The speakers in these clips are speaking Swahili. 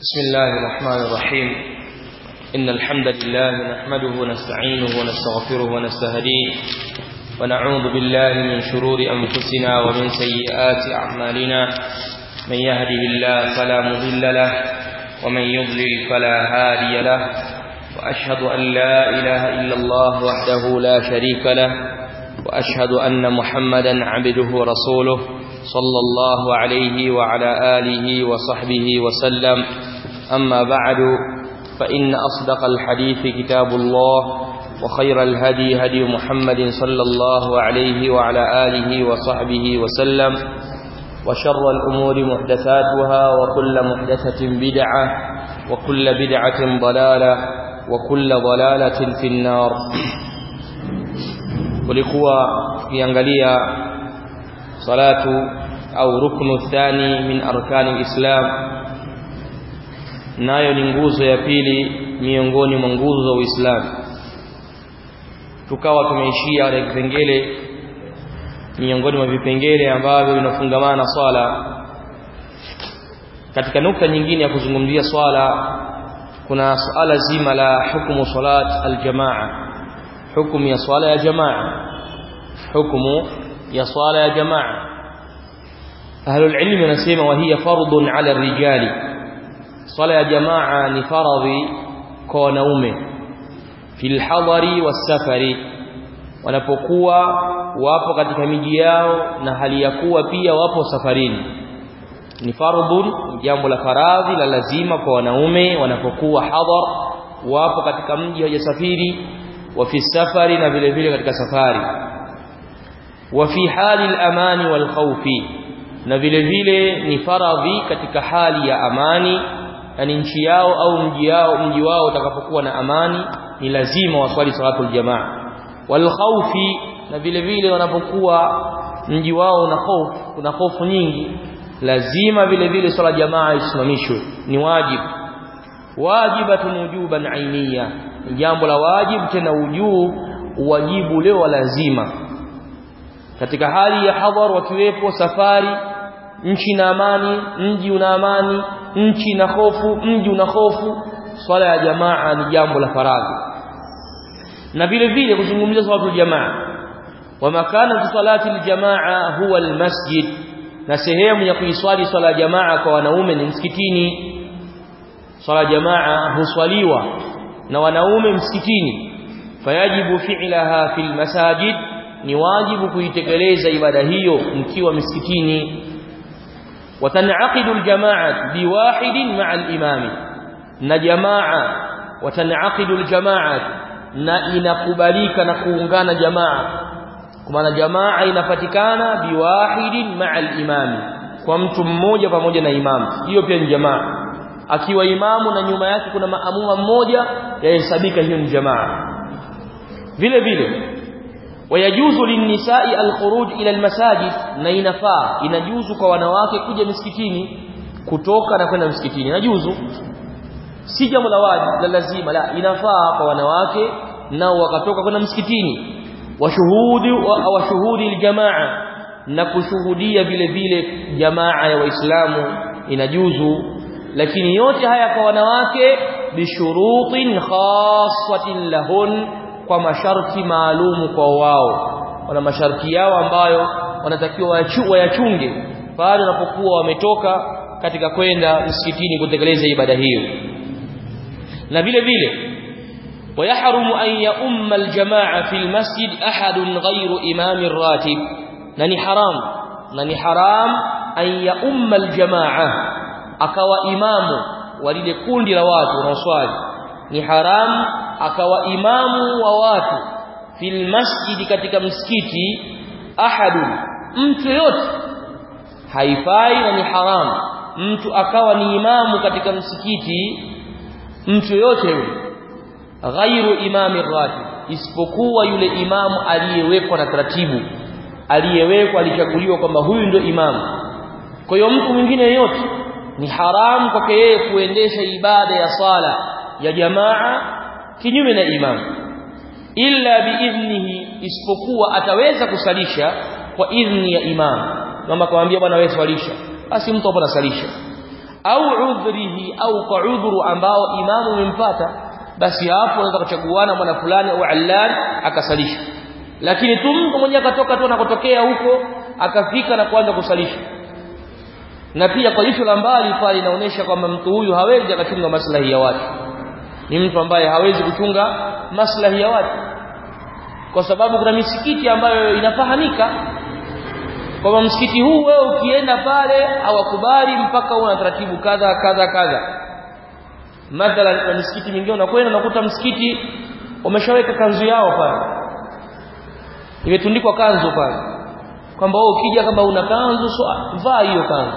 بسم الله الرحمن الرحيم إن الحمد لله نحمده ونستعينه ونستغفره ونستهديه ونعوذ بالله من شرور أنفسنا ومن سيئات أعمالنا من يهده الله فلا مضل له ومن يضلل فلا هادي له وأشهد أن لا إله إلا الله وحده لا شريك له وأشهد أن محمدا عبده ورسوله صلى الله عليه وعلى آله وصحبه وسلم أما بعد فإن أصدق الحديث كتاب الله وخير الهدي هدي محمد صلى الله عليه وعلى آله وصحبه وسلم وشر الأمور محدثاتها وكل محدثة بدعة وكل بدعة ضلالة وكل ضلالة في النار kulikuwa tukiangalia salatu au ruknu thani min arkani islam nayo ni nguzo ya pili miongoni mwa nguzo za Uislamu tukawa tumeishia katika kipengele miongoni mwa vipengele ambavyo vinafungamana na swala katika nukta nyingine ya kuzungumzia swala kuna suala zima la hukumu salat aljamaa hukumu ya swala ya jamaa hukumu ya swala ya jamaa ahlul ilmi wanasema wa hiya fardun ala rijali swala ya jamaa ni faradhi kwa wanaume fil hadari wasafari wanapokuwa wapo katika miji yao na hali ya kuwa pia wapo safarini ni fardun jambo la faradhi la lazima kwa wanaume wanapokuwa hadhar wapo katika mji hawajasafiri wa fi safari na vile vile katika safari wa fi hali al-amani wal khawfi na vile vile ni faradhi katika hali ya amani yani nchi yao au mji yao mji wao utakapokuwa na amani ni lazima waswali salatul jamaa wal khawfi na vile vile wanapokuwa mji wao una hofu kuna hofu nyingi lazima vile vile swala jamaa isimamishwe ni wajibu wajibatun wujuban ainiya ni jambo la wajibu tena ujuu wajibu leo lazima katika hali ya hadhar wakiwepo safari nchi na amani mji una amani nchi na hofu mji una hofu swala ya jamaa ni jambo la faradhi na vile vile kuzungumzia swala ya jamaa wa makana salati aljamaa huwa almasjid na sehemu ya kuiswali swala ya jamaa kwa wanaume ni msikitini swala jamaa huswaliwa na wanaume msikitini fayajibu fi'laha fil masajid ni wajibu kuitekeleza ibada hiyo mkiwa msikitini وتنعقد الجماعه بواحد مع الامام na jamaa وتنعقد الجماعه na inakubalika na kuungana jamaa kwa maana jamaa inapatikana biwahidin ma'a al-imam kwa mtu mmoja pamoja na imamu hiyo pia ni jamaa akiwa imamu na nyuma yake kuna maamuma mmoja yahesabika hiyo ni jamaa vile vile wayajuzu linnisa'i alkhuruj ila almasajid na inafaa inajuzu kwa wanawake kuja misikitini kutoka na kwenda msikitini inajuzu si jambo la wajibu la lazima la inafaa kwa wanawake nao wakatoka kwenda msikitini washuhudi wa shuhudi aljamaa na kushuhudia vile vile jamaa ya waislamu inajuzu lakini yote haya kwa wanawake bishurutin khassatin lahun kwa masharti maalumu kwa wao wana masharti yao ambayo wanatakiwa wayachunge pale wanapokuwa wametoka katika kwenda msikitini kutekeleza ibada hiyo na vile vile ويحرم أن يؤم الجماعة في المسجد أحد غير إمام الراتب نني حرام نني حرام أن يؤم الجماعة akawa imamu wa lile kundi la watu wanaoswali ni haramu akawa imamu wa watu fil masjid katika msikiti ahadu mtu yote haifai na ni haramu mtu akawa ni imamu katika msikiti mtu yote yule ghairu imami ratib isipokuwa yule imamu aliyewekwa na taratibu aliyewekwa alichaguliwa kwamba huyu ndio imamu kwa hiyo mtu mwingine yeyote ni haramu kwake yeye kuendesha ibada ya sala ya jamaa kinyume na imam illa biidhnihi isipokuwa ataweza kusalisha kwa idhni ya imam kama kumwambia bwana wewe swalisha basi mtu hapo anasalisha au udhrihi au kwa udhuru ambao imamu umempata basi hapo unaweza kuchaguana mwana fulani au allan akasalisha lakini tu mtu mmoja akatoka tu anakotokea huko akafika na kuanza kusalisha na pia kwa jicho la mbali pale inaonyesha kwamba mtu huyu hawezi akachunga maslahi ya watu ni mtu ambaye hawezi kuchunga maslahi ya watu kwa sababu kuna misikiti ambayo inafahamika kwamba msikiti huu wewe ukienda pale hawakubali mpaka una taratibu kadha kadha kadha mathalan kwa misikiti mingine unakwenda unakuta msikiti wameshaweka kanzu yao pale imetundikwa kanzu pale kwamba wewe ukija kama una kanzu so vaa hiyo kanzu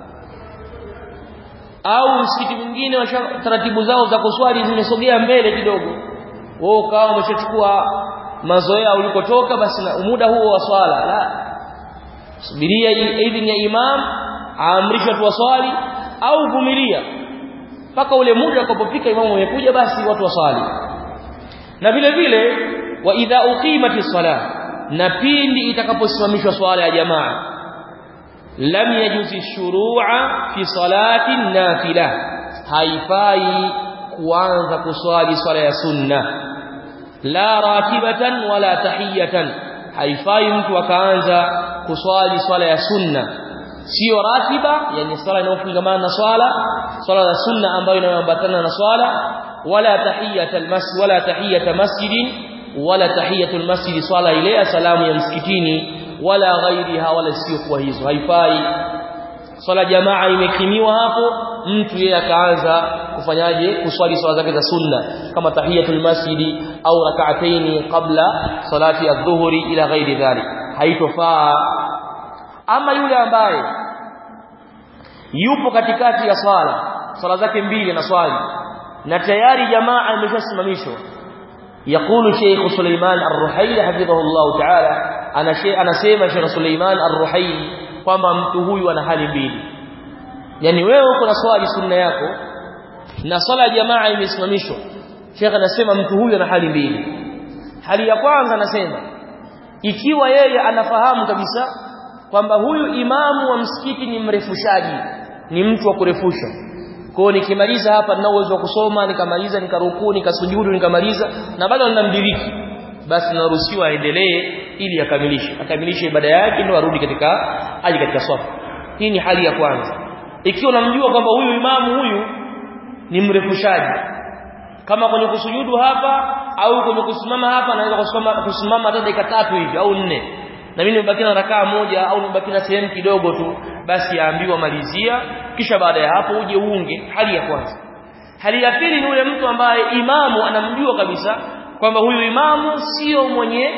au msikiti mwingine taratibu zao za kuswali zimesogea mbele kidogo wewe ukawa umeshachukua mazoea ulikotoka basi na muda huo wa swala la subiria idhini ya imam aamrisha tu waswali au vumilia mpaka ule muda ukapofika imamu amekuja basi watu waswali na vile vile wa idha uqimati sala na pindi itakaposimamishwa swala ya jamaa lam yajuzi shuru'a fi salati nafila haifai kuanza kuswali swala ya sunna la ratibatan wala tahiyatan haifai mtu akaanza kuswali swala ya sunna sio ratiba yani swala inayofungamana na swala swala la sunna ambayo inayoambatana na swala wala tahiyatul masjid wala tahiyata masjidin wala tahiyatul masjid swala ile ya salamu ya msikitini wala ghairiha wala sio kwa hizo haifai swala jamaa imekimiwa hapo mtu yeye akaanza kufanyaje kuswali swala zake za sunna kama tahiyatul masjidi au rak'ataini qabla salati adh-dhuhri ila ghairi dhalik haitofaa ama yule ambaye yupo katikati ya swala swala zake mbili na swali na tayari jamaa imeshasimamishwa يقول شيخ سليمان الرحيلي حفظه الله تعالى انا شيء anasema Sheikh Suleiman Ar-Ruhaili kwamba mtu huyu ana hali mbili yani wewe uko na swali sunna yako na swala jamaa imesimamishwa Sheikh anasema mtu huyu ana hali mbili hali ya kwanza anasema ikiwa yeye anafahamu kabisa kwamba huyu imamu wa msikiti ni mrefushaji ni mtu wa kurefusha kwa nikimaliza hapa nina uwezo wa kusoma nikamaliza nikarukuu nikasujudu nikamaliza na bado ninamdiriki basi naruhusiwa aendelee ili akamilishe akamilishe ibada yake ndio arudi katika aje katika swafu hii ni hali ya kwanza ikiwa unamjua kwamba huyu imamu huyu ni mrefushaji kama kwenye kusujudu hapa au kwenye kusimama hapa anaweza kusimama kusimama hata dakika tatu hivi au nne na mimi nimebaki na rakaa moja au nimebaki na sehemu kidogo tu basi aambiwa malizia kisha baada ya hapo uje uunge hali ya kwanza hali ya pili ni yule mtu ambaye imamu anamjua kabisa kwamba huyu imamu sio mwenye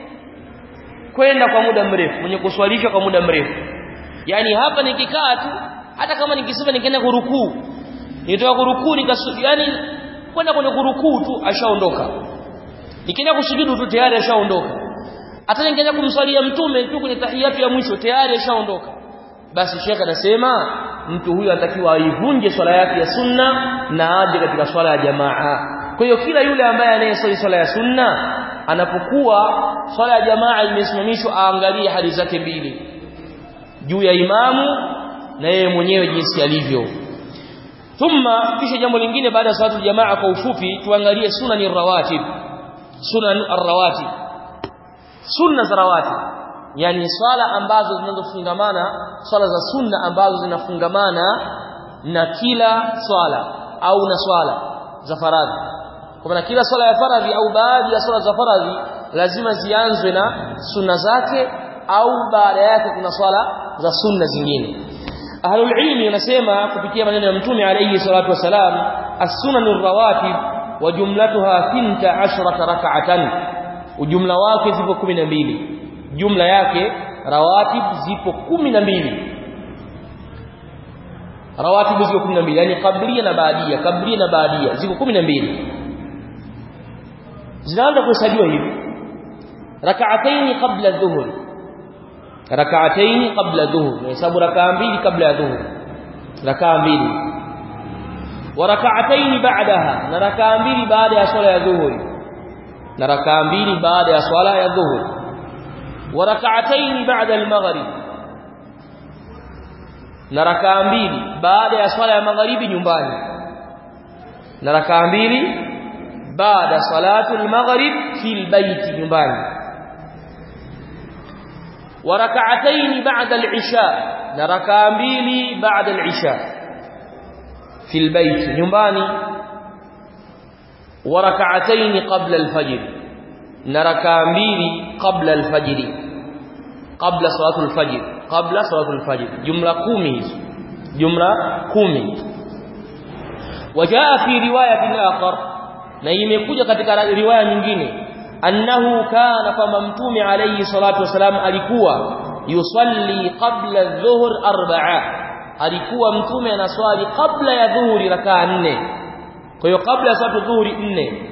kwenda kwa muda mrefu mwenye kuswalisha kwa muda mrefu yani hapa nikikaa tu hata kama nikisema nikaenda kurukuu nitoka kurukuu nikasujudu yani kwenda kwenye kurukuu tu ashaondoka nikienda kusujudu tu tayari ashaondoka hata ningeenda kumswalia mtume tu kwenye tahiyatu ya mwisho tayari ashaondoka basi Sheikh anasema mtu huyu anatakiwa aivunje swala yake ya sunna na aje katika swala ya jamaa kwa hiyo kila yule ambaye anayeswali swala ya sunna anapokuwa swala ya jamaa imesimamishwa aangalie hali zake mbili juu ya imamu na yeye mwenyewe jinsi alivyo thumma kisha jambo lingine baada ya salatu jamaa kwa ufupi tuangalie sunani rawatib sunan ar-rawatib sunna za rawatib yani swala ambazo zinazofungamana swala za sunna ambazo zinafungamana na kila swala au na swala za faradhi kwa maana kila swala ya faradhi au baadhi ya swala za faradhi lazima zianzwe na sunna zake au baada yake kuna swala za sunna zingine ahlul ilmi wanasema kupitia maneno ya mtume alayhi salatu wasalam as-sunanur rawatib wa jumlatuha 12 rak'atan ujumla wake zipo 12 jumla yake rawatib zipo 12 rawatib zipo 12 yani kablia na baadia kablia na baadia ziko 12 zinaanza kuhesabiwa hivi rak'atayn qabla dhuhur rak'atayn qabla dhuhur hesabu rak'a mbili kabla ya dhuhur rak'a mbili wa rak'atayn ba'daha na rak'a mbili baada ya swala ya dhuhur na rak'a mbili baada ya swala ya dhuhur wa rak'atayn ba'da al-maghrib na rakaa mbili baada ya swala ya magharibi nyumbani na rakaa mbili baada salatu al-maghrib fil baiti nyumbani wa rak'atayn ba'da al-isha na rakaa mbili baada al-isha fil baiti nyumbani wa rak'atayn qabla al-fajr na rakaa mbili qabla al-fajr qabla salatu al-fajr qabla salatu al-fajr jumla 10 hizo jumla 10 wajaa fi riwayatin akhar na imekuja katika riwaya nyingine annahu kana kama mtume alayhi salatu wasalam alikuwa yusalli qabla adh-dhuhr arba'a alikuwa mtume anaswali kabla ya dhuhuri rakaa nne kwa hiyo kabla ya salatu dhuhuri nne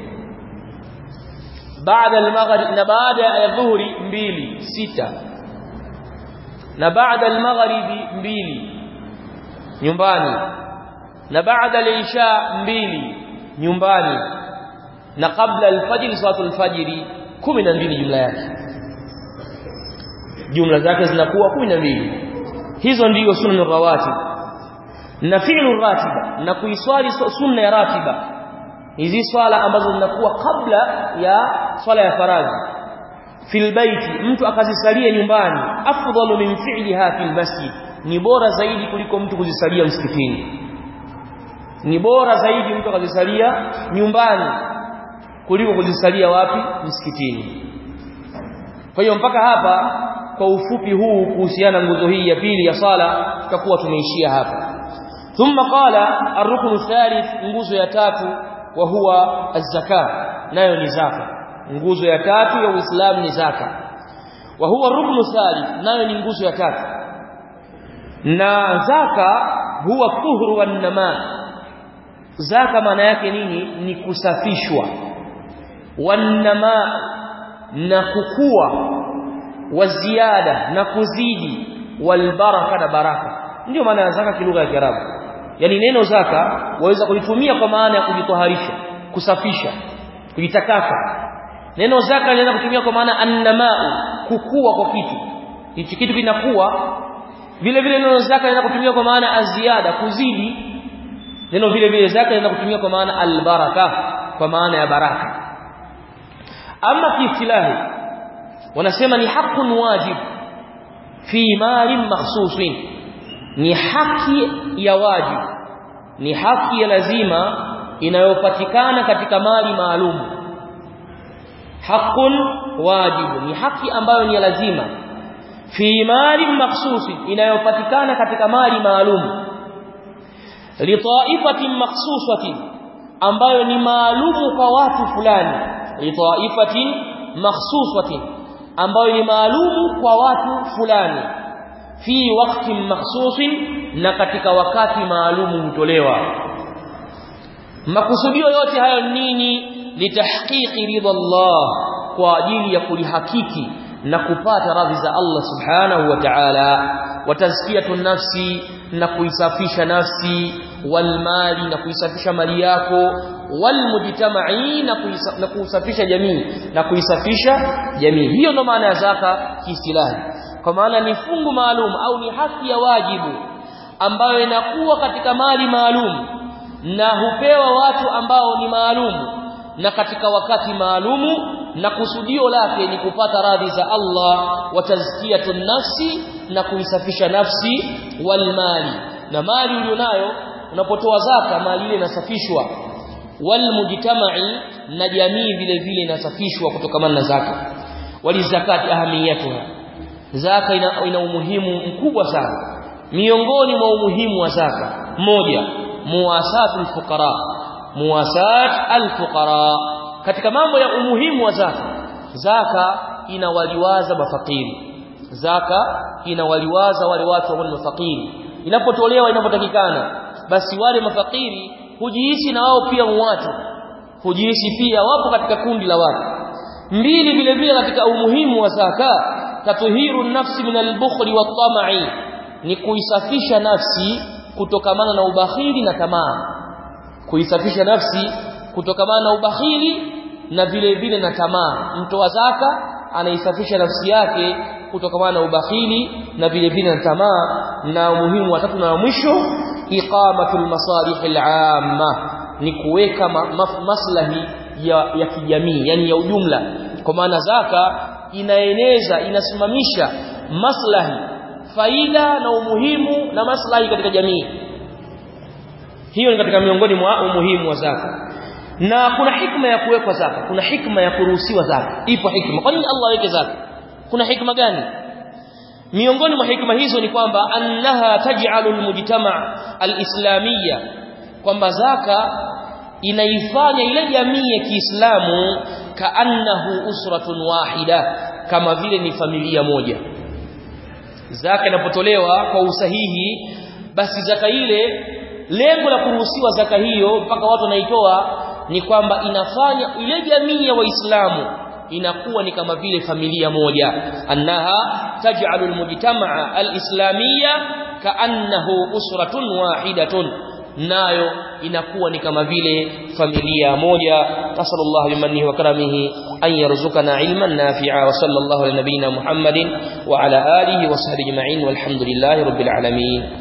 baada al-maghrib na baada ya dhuhuri mbili sita na baada al-maghribi mbili nyumbani na baada al-isha mbili nyumbani na kabla al-fajr salatu al-fajr 12 jumla yake jumla zake zinakuwa 12 hizo ndiyo sunna rawatib na fi'lu ratiba na kuiswali sunna ya ratiba hizi swala ambazo zinakuwa kabla ya swala ya faradhi fil baiti mtu akazisalia nyumbani afdalu min fi'liha fil masjid ni bora zaidi kuliko mtu kuzisalia msikitini ni bora zaidi mtu akazisalia nyumbani kuliko kuzisalia wapi msikitini kwa hiyo mpaka hapa kwa ufupi huu kuhusiana nguzo hii ya pili ya sala tutakuwa tumeishia hapa thumma qala ar-ruknu thalith nguzo ya tatu wa huwa az-zaka nayo ni zaka nguzo ya tatu ya Uislamu ni zaka wa huwa ruknu thalith nayo ni nguzo ya tatu na zaka huwa tuhru wan nama zaka maana yake nini ni kusafishwa wan nama na kukua wa ziada na kuzidi wal baraka na baraka ndio maana ya zaka kilugha ya Kiarabu yani neno zaka waweza kulitumia kwa maana ya kujitoharisha kusafisha kujitakasa neno zaka linaweza kutumia kwa maana annamau kukua kwa kitu hichi kitu kinakuwa vile vile neno zaka linaweza kutumia kwa maana aziada kuzidi neno vile vile zaka linaweza kutumia kwa maana albaraka kwa maana ya baraka ama kiistilahi wanasema ni haqqun wajib fi malin makhsusin ni haki ya wajibu ni haki ya lazima inayopatikana katika mali maalum haqqun wajibu ni haki ambayo ni ya lazima fi mali makhsusi inayopatikana katika mali maalum li ta'ifatin makhsusatin ambayo ni maalumu kwa watu fulani li ta'ifatin makhsusatin ambayo ni maalumu kwa watu fulani fi wakati makhsusin na katika wakati maalumu hutolewa makusudio yote hayo nini litahqiqi ridha Allah kwa ajili ya kulihakiki na kupata radhi za Allah subhanahu wa ta'ala wa tazkiyatu nafsi na kuisafisha nafsi wal mali na kuisafisha mali yako wal mujtama'i na kuisafisha jamii na kuisafisha jamii hiyo ndo maana ya zaka kiistilahi kwa maana ni fungu maalum au ni haki ya wajibu ambayo inakuwa katika mali maalum na hupewa watu ambao ni maalum na katika wakati maalumu na kusudio lake ni kupata radhi za Allah wa tazkiyatun nafsi na kuisafisha nafsi wal mali na mali ulionayo unapotoa zaka mali ile inasafishwa wal mujtama'i na jamii vile vile inasafishwa kutokana na zaka walizakati ahamiyatuha zaka ina, ina umuhimu mkubwa sana miongoni mwa umuhimu wa zaka moja muwasatul fuqara muwasat alfuqara katika mambo ya umuhimu wa zaka zaka inawaliwaza mafakiri zaka inawaliwaza wale watu ambao ni mafakiri inapotolewa inapotakikana basi wale mafakiri hujihisi na wao pia watu hujihisi pia wapo katika kundi la watu mbili vile vile katika umuhimu wa zaka tatuhiru nafsi min albukhli wat-tam'i ni kuisafisha nafsi kutokamana na ubakhili na tamaa kuisafisha nafsi kutokamana na ubakhili na vile vile na tamaa mtoa zaka anaisafisha nafsi yake kutokana na ubakhili na vile vile na tamaa na umuhimu wa tatu na wa mwisho iqamatul masalih al-amma ni kuweka ma, ma, maslahi ya, ya kijamii yani ya ujumla kwa maana zaka inaeneza inasimamisha maslahi faida na umuhimu na maslahi katika jamii hiyo ni katika miongoni mwa umuhimu wa zaka na kuna hikma ya kuwekwa zaka kuna hikma ya kuruhusiwa zaka ipo hikma kwa nini Allah aweke zaka kuna hikma gani miongoni mwa hikma hizo ni kwamba annaha taj'alu almujtama' alislamiyya kwamba zaka inaifanya ile jamii ya Kiislamu kaannahu usratun wahida kama vile ni familia moja zaka inapotolewa kwa usahihi basi zaka ile lengo la kuruhusiwa zaka hiyo mpaka watu wanaitoa ni kwamba inafanya ile jamii ya waislamu inakuwa ni kama vile familia moja annaha taj'alu almujtama'a alislamiyya kaannahu usratun wahidatun nayo inakuwa ni kama vile familia moja nasallallahu bimannihi wa karamihi an yarzuqana ilman nafi'a wa sallallahu ala nabiyyina muhammadin wa ala alihi wa sahbihi ajma'in walhamdulillahi rabbil alamin